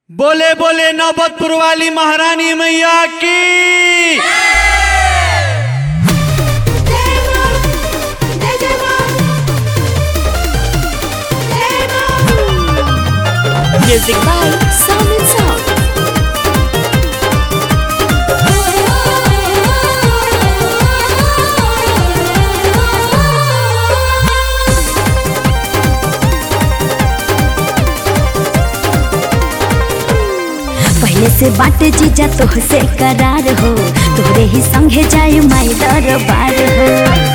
बोले बोले नौबतपुर वाली महारानी मैया की Music by Sound and Sound. पहले से बाटे जीजा तोहसे करार हो तोरे ही संगे जाय माई दरबार हो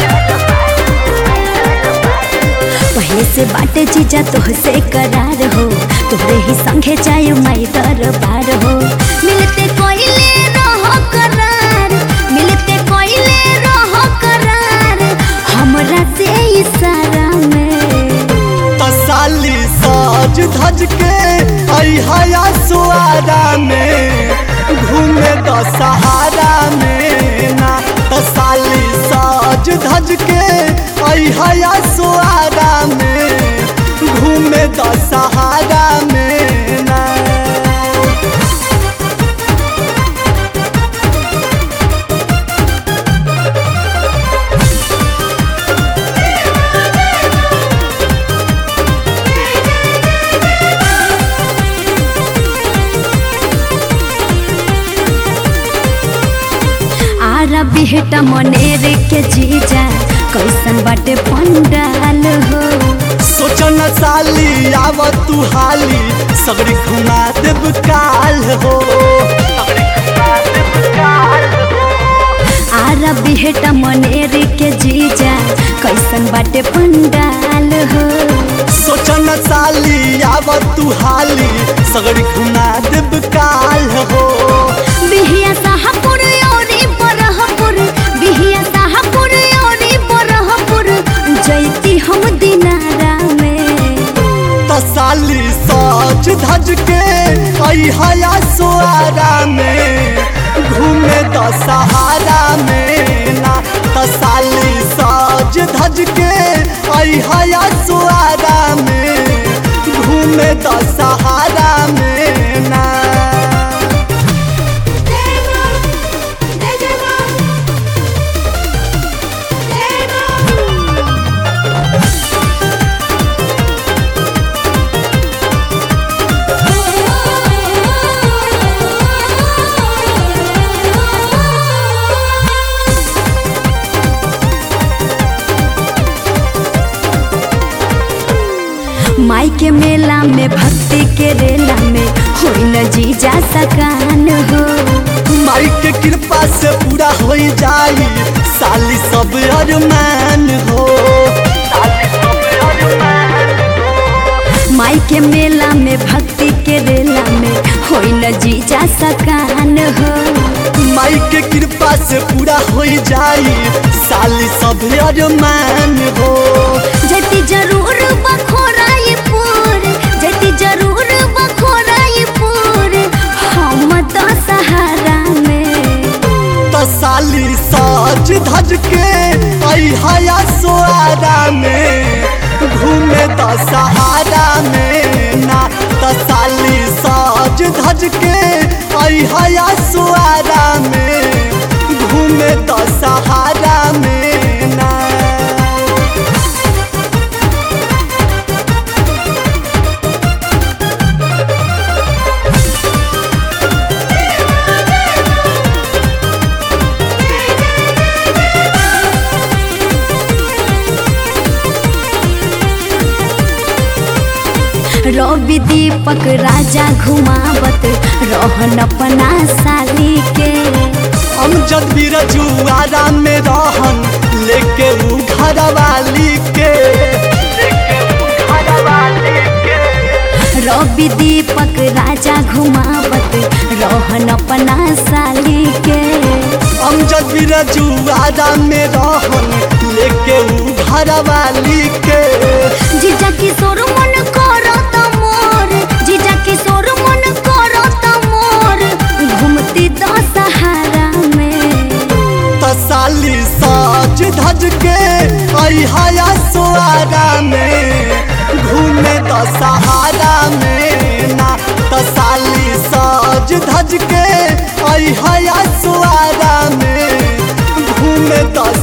पहले से बाटे जीजा तोहसे करार हो तोरे ही संगे जाय माई दरबार हो मिलते कोइले रहो करार मिलते कोइले रहो करार हमरा से इशारा में तसाली साज धज के अहा सुआरा में घूमे द सहारा में ना तसाली साज धज के अहा सुआरा में घूमे द सहारा में ना आरा बिहटा मनेर के जीजा कैसन बाटे पंडाल हो सोचन साली आव तू हाली सगरी घुमा देव काल हो सगरी घुमा देव काल हो आरा बिहटा मनेर के जीजा कैसन बाटे पंडाल हो सोचन साली आव तू हाली सगरी घुमा देव काल हो बिहिया साहपुर औरी बरहपुर बिहिया साहपुर औरी बरहपुर जैती हम दिनारा में त साली सच धज के अहा सुआरा में घूमे द सहारा में ना त साली सच धज के अहा सुआरा में घूमे द सहारा में ना माई के मेला में भक्ति के रेला में होई न जीजा सकान हो माई के कृपा से पूरा हो जाई साली सब अरमान हो साली सब अरमान माई के मेला में भक्ति के रेला में होई न जीजा सकान हो माई के कृपा से पूरा हो जाई साली सब अरमान हो जति जरूर बखोराई पूर जति जरूर बखोराई पूर हम तो सहारा में त साली सज धज के अहा सुआरा में घूमे द सहारा में ना त साली सज धज के अहा सुआरा में घूमे द सहारा में ना रवि दीपक राजा घुमावत रहन अपना साली के हम जद भी रजुआरा में रहन लेके ऊ घर वाली के लेके ऊ घर वाली के रवि दीपक राजा घुमावत रहन अपना साली के हम जद भी रजुआरा में रहन लेके ऊ घर वाली के जीजा किशोर मन करो त मोर जीजा किशोर मन करो त मोर घूमती तो सहारा में त साली सज धज के अहा सुआरा में घूमे द सहारा में ना त साली सज धज के आई हया सुआरा में घूमे दस